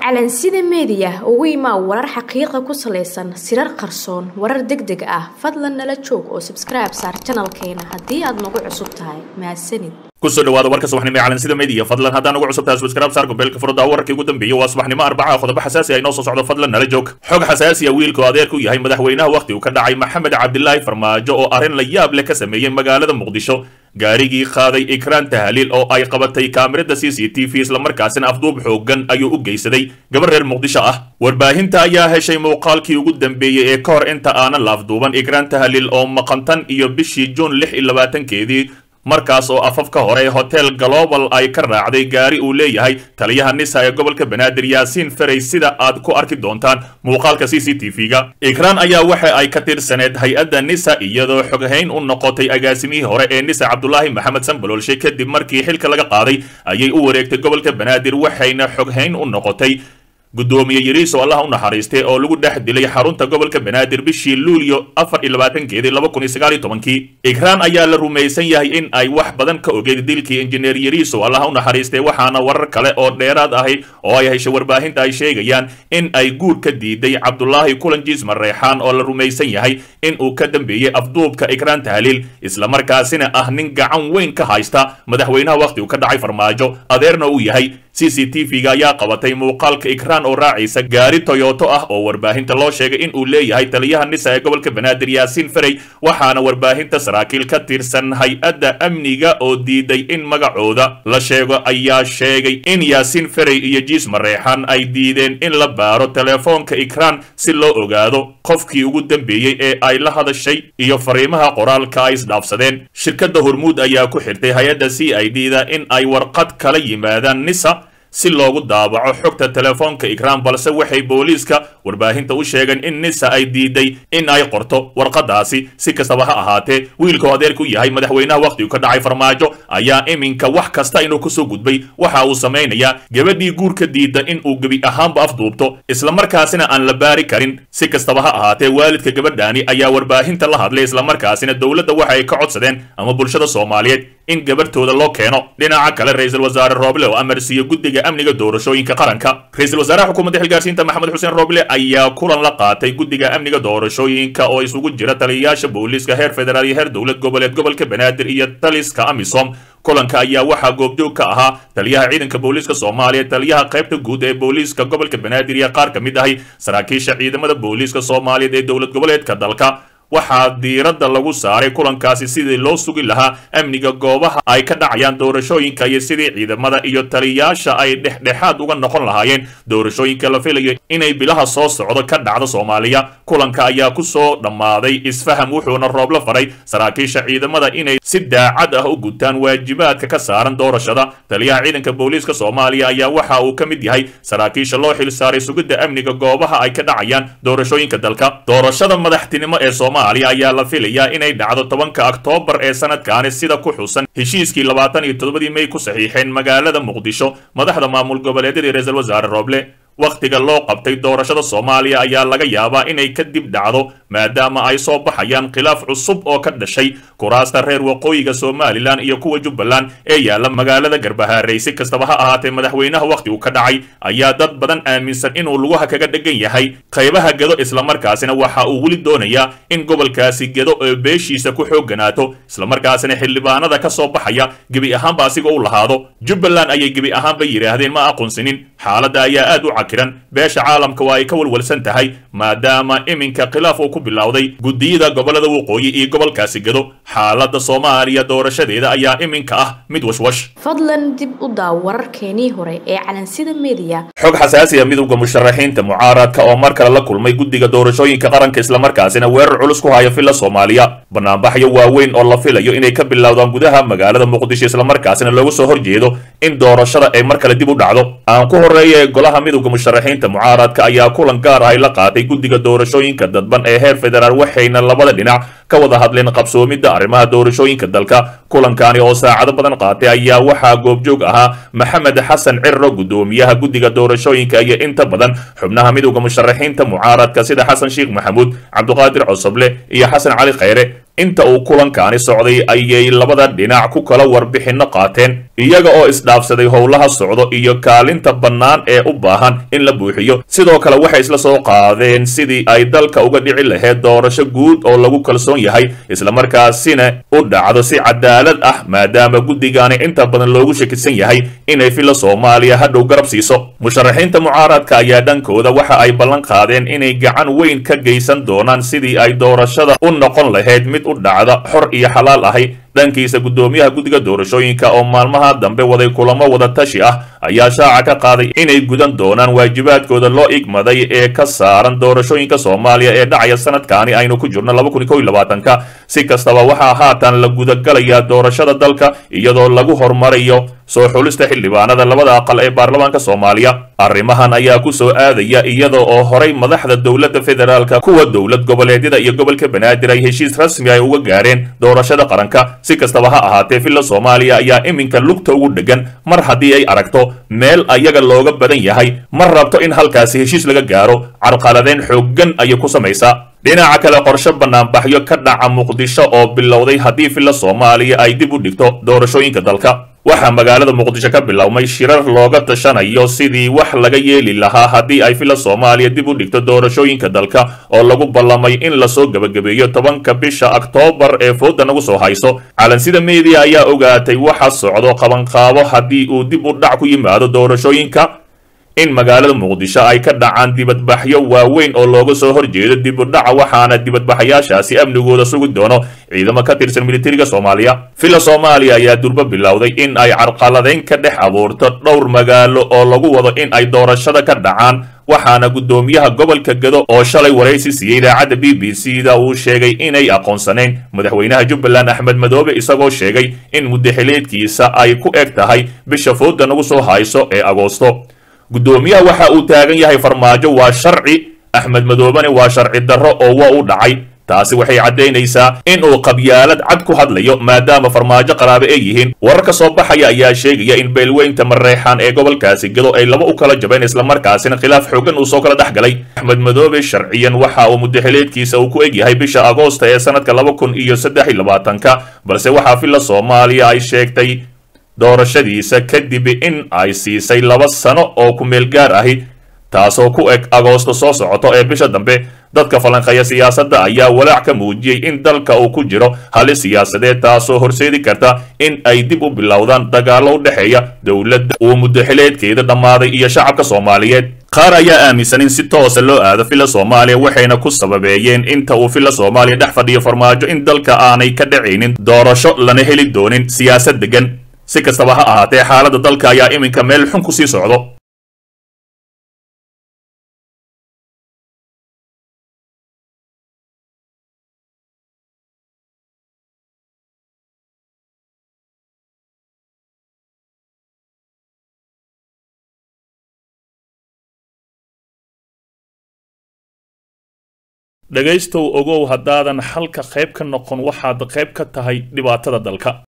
calansida meediya ugu imaa warar xaqiiqa ku salaysan sirar qarsoon warar deg deg ah fadlan nala joog oo sabskribe saar janalkeena haddii aad nagu cusub tahay mahadsanid kusoo dhawaada warka subaxnimo ee calansida media fadlan haddaan ugu cusubtahay subscribe saar gobeelka furada wararkii ugu dambeeyay waa subaxnimo arbaca qodobo xasaasi ah inoo soo socdo fadlan nala joog xog xasaasi ah wiilka oo adeerku yahay madaxweynaha wakhti uu ka dhacay maxamed cabdilaahi farmaajo oo arrin la yaab leh ka sameeyey magaalada muqdisho gaarigii qaaday ikraan tahliil oo ay qabatay kaamirada c c t v islamarkaasina afduub xoogan ayuu u geysaday gabar reer muqdisho ah warbaahinta ayaa heshay muuqaalkii ugu dambeeyey ee ka hor inta aanan la afduuban ikraan tahliil oo maqantan iyo bishii juun lix iyo labaatankeedii markaas oo afafka hore hotel global ay ka raacday gaari uu leeyahay taliyaha nisa ee gobolka banaadir yaasiin ferey sida aad ku arki doontaan muuqaalka c c t v-ga ikraan ayaa waxa ay ka tirsaneed hay-adda nisa iyadoo xoghayn u noqotay agaasimihii hore ee nisa cabdulaahi maxamed sanbaloolshe kadib markii xilka laga qaaday ayay u wareegtay gobolka banaadir waxayna xoghayn u noqotay guddoomiye yariiso allah u naxariistay oo lagu dhex dilay xarunta gobolka banaadir bishii luulyo afar iyo labaatankeedii laba kun iyo sagaal iyo tobankii ikraan ayaa la rumaysan yahay in ay wax badan ka ogeyd dilkii injineer yariiso allah u naxariistay waxaana warar kale oo dheeraad ahi oo ay heshay warbaahinta ay sheegayaan in ay guur ka diiday cabdulaahi kulanjiis mareexaan oo la rumaysan yahay in uu ka dambeeyey afduubka ikraan tahliil islamarkaasina ah nin gacan weyn ka haysta madaxweynaha wakhti uu ka dhacay farmaajo adeerna uu yahay c c t v-ga ayaa qabatay muuqaalka ikraan oo raacaysa gaari toyoto ah oo warbaahinta loo sheegay in uu leeyahay taliyaha nisa ee gobolka banaadir yaasiin ferey waxaana warbaahinta saraakiil ka tirsan hay-adda amniga oo diiday in magacooda la sheego ayaa sheegay in yaasiin ferey iyo jiis mareexan ay diideen in la baaro telefoonka ikraan si loo ogaado qofkii ugu dambeeyey ee ay la hadashay iyo fariimaha qoraalka ay isdhaafsadeen shirkadda hormuud ayaa ku xirtay hay-adda c i d da in ay warqad kala yimaadaan nisa si loogu daabaco xogta telefoonka ikraan balse waxay booliiska warbaahinta u sheegeen in nisa ay diiday in ay qorto warqadaasi si kastaba ha ahaatee wiilkao adeerku yahay madaxweynaha wakhtigu ka dhacay farmaajo ayaa iminka wax kasta inuu kusoo gudbay waxa uu samaynayaa gabadhii guurka diida in uu gebi ahaanba afduubto islamarkaasina aan la baari karin si kastaba ha ahaatee waalidka gabadhaani ayaa warbaahinta la hadlay islamarkaasina dowladda waxa ay ka codsadeen ama bulshada soomaaliyeed in gabarhtooda loo keeno dhinaca kale ra-iisul wasaare rooble oo amarsiiyo guddiga amniga doorashooyinka qaranka ra-iisul wasaaraha xukuumadda xilgaarsiinta maxamed xuseen rooble ayaa kulan la qaatay guddiga amniga doorashooyinka oo isugu jira taliyayaasha booliiska heer federaal iyo heer dowlad goboleed gobolka banaadir iyo taliska amisom kulanka ayaa waxaa goobjoog ka ahaa taliyaha ciidanka booliiska soomaaliya taliyaha qaybta guud ee booliiska gobolka banaadir iyo qaar ka mid ahi saraakiisha ciidamada booliiska soomaaliyeed ee dowlad goboleedka dalka waxaa diiradda lagu saaray kulankaasi sidii loo sugi lahaa amniga goobaha ay ka dhacayaan doorashooyinka iyo sidii ciidamada iyo taliyayaasha ay dhexdhexaad uga noqon lahaayeen doorashooyinka la filayo inay bilaha soo socdo ka dhacdo soomaaliya kulanka ayaa ku soo dhammaaday isfaham wuxuuna roobla faray saraakiisha ciidamada inay si daacad ah u gutaan waajibaadka ka saaran doorashada taliyaha ciidanka booliiska soomaaliya ayaa waxa uu ka mid yahay saraakiisha loo xilsaaray sugidda amniga goobaha ay ka dhacayaan doorashooyinka dalka doorashada madaxtinimo ee soomaaliya ayaa la filayaa inay dhacdo tobanka oktoobar ee sanadkaani sida ku xusan heshiiskii labaatan iyo toddobadii may ku saxiixeen magaalada muqdisho madaxda maamul goboleedyada ra-iisul wasaare rooble wakhtiga loo qabtay doorashada soomaaliya ayaa laga yaabaa inay kadib dhacdo maadaama ay soo baxayaan khilaaf cusub oo ka dhashay kuraasta reer waqooyiga somalilan iyo kuwa jubbaland ee yaalla magaalada garbahaarey si kastaba ha ahaatee madaxweynaha wakhti uu ka dhacay ayaa dad badan aaminsan inuu lugaha kaga dhegan yahay qaybaha gedo islamarkaasina waxa uu weli doonayaa in gobolkaasi gedo oo beeshiisa ku xoogganaato islamarkaasina xildhibaanada ka soo baxaya gebi ahaanba asiga u lahaado jubbaland ayay gebi ahaanba yidhaahdeen ma aqoonsinin xaaladda ayaa aad u cakiran beesha caalamka waa ay ka walwalsan tahay maadaama iminka khilaaf uu ku bilowday guddiyada gobolada waqooyi iyo gobolkaasi gedo xaaladda soomaaliya doorashadeeda ayaa iminka ah mid washwash fadlan dib u daaw wararkeenii hore ee calansida meediya xog xasaasi ah midowda musharaxiinta mucaaradka oo mar kale la kulmay guddiga doorashooyinka qaranka islamarkaasina weerar culus ku haya filla soomaaliya banaanbaxyo waaweyn oo la filayo inay ka bilowdaan gudaha magaalada muqdisho islamarkaasina loogu soo horjeedo in doorashada ay mar kale dib u dhacdo aan ku horeeya ee golaha midowda musharaxiinta mucaaradka ayaa kulan gaar ah ay la qaatay guddiga doorashooyinka dadban ee heer federaal waxayna labada dhinac ka wada hadleen qabsoomidda arrimaha doorashooyinka dalka kulankani oo saacado badan qaatay ayaa waxaa goobjoog ahaa maxamed xasan cirro guddoomiyaha guddiga doorashooyinka iyo inta badan xubnaha midowda musharaxiinta mucaaradka sida xasan sheekh maxamuud cabdiqaadir cosoble iyo xasan cali khayre inta uu kulankaani socday ayay labada dhinac ku kala warbixinno qaateen iyaga oo isdhaafsaday howlaha socdo iyo kaalinta bannaan ee u baahan in la buuxiyo sidoo kale waxay isla soo qaadeen sidii ay dalka uga dhici lahayd doorasho guud oo lagu kalsoon yahay islamarkaasina u dhacdo si cadaalad ah maadaama guddigaani inta badan loogu shakisan yahay inay filla soomaaliya hadhow garab siiso musharaxiinta mucaaradka ayaa dhankooda waxa ay ballan qaadeen inay gacan weyn ka geysan doonaan sidii ay doorashada u noqon lahayd mid u dhacda xor iyo xalaal ahi dhankiisa guddoomiyaha guddiga doorashooyinka oo maalmaha dambe waday kulamo wada tashi ah ayaa shaaca ka qaaday inay gudan doonaan waajibaadkooda loo igmaday ee ka saaran doorashooyinka soomaaliya ee dhacaya sanadkaani aynu ku jirno ka si kastaba waxaa haatan la gudagalayaa doorashada dalka iyadoo lagu hormarayo soo xulista xildhibaanada labada aqal ee baarlamaanka soomaaliya arrimahan ayaa ku soo aadaya iyada oo horay madaxda dowladda federaalka kuwa dowlad goboleedyada iyo gobolka banaadir ay heshiis rasmi ay uga gaareen doorashada qaranka si kastaba ha ahaatee filla soomaaliya ayaa iminka lugta ugu dhegan mar haddii ay aragto meel ayaga looga badan yahay ma rabto in halkaasi heshiis laga gaaro carqaladeyn xooggan ayay ku samaysaa dhinaca kale qorshe banaanbaxyo ka dhaca muqdisho oo bilowday haddii filla soomaaliya ay dib u dhigto doorashooyinka dalka waxaa magaalada muqdisho ka bilowmay shirar looga tashanayo sidii wax laga yeeli lahaa haddii ay filla soomaaliya dib u dhigto doorashooyinka dalka oo lagu ballamay in lasoo gebagabeeyo tobanka bisha oktoobar ee fooda nagu soo hayso calansida media ayaa ogaatay waxa socdo qabanqaabo haddii uu dib u dhac ku yimaado doorashooyinka in magaalada muqdisho ay ka dhacaan dibadbaxyo waaweyn oo looga soo horjeedo dib u dhaca waxaana dibadbaxayaashaasi amnigooda sugi doono ciidamo ka tirsan militariga soomaaliya filla soomaaliya ayaa durbo bilowday in ay carqaladeyn ka dhex abuurto dhowr magaalo oo lagu wado in ay doorashada ka dhacaan waxaana guddoomiyaha gobolka gado oo shalay waraysi siiyey idaacadda b b c da uu sheegay inay aqoonsaneen madaxweynaha jubbaland axmed madoobe isagoo sheegay in muddaxileedkiisa ay ku eg tahay bisha fooda nagu soo hayso ee agoosto guddoomiyaha waxa uu taagan yahay farmaajo waa sharci axmed madoobene waa sharci darro oo waa u dhacay taasi waxay caddaynaysaa in uu qabyaalad cad ku hadlayo maadaama farmaajo qaraabe ay yihiin warar ka soo baxaya ayaa sheegaya in beelweynta mareexaan ee gobolkaasi gado ay laba u kala jabeen islamarkaasina khilaaf xoogan uu soo kala dhex galay axmed madoobe sharciyan waxa uu muddaxileedkiisa uu ku eg yahay bisha agoosta ee sanadka laba kun iyo saddex iyo labaatanka balse waxaa filla soomaaliya ay sheegtay doorashadiisa kadib in ay siisay laba sano oo ku meel gaar ahi taasoo ku eg agoosto soo socoto ee bisha dambe dadka falanqeeya siyaasadda ayaa walaac ka muujiyey in dalka uu ku jiro halis siyaasadeed taasoo horseedi karta in ay dib u bilowdaan dagaallo u dhexeeya dowladda uu muddaxileedkeeda dhammaaday iyo shacabka soomaaliyeed qaar ayaa aaminsan in si toosa loo aado filla soomaaliya waxayna ku sababeeyeen inta uu filla soomaaliya dhex fadhiyo farmaajo in dalka aanay ka dhacaynin doorasho lana heli doonin siyaasad degan si kastaba ha ahaatee xaaladda dalka ayaa iminka meel xun ku sii socdo dhegaystow ogow haddaadan xalka qayb ka noqon waxaad qayb ka tahay dhibaatada dalka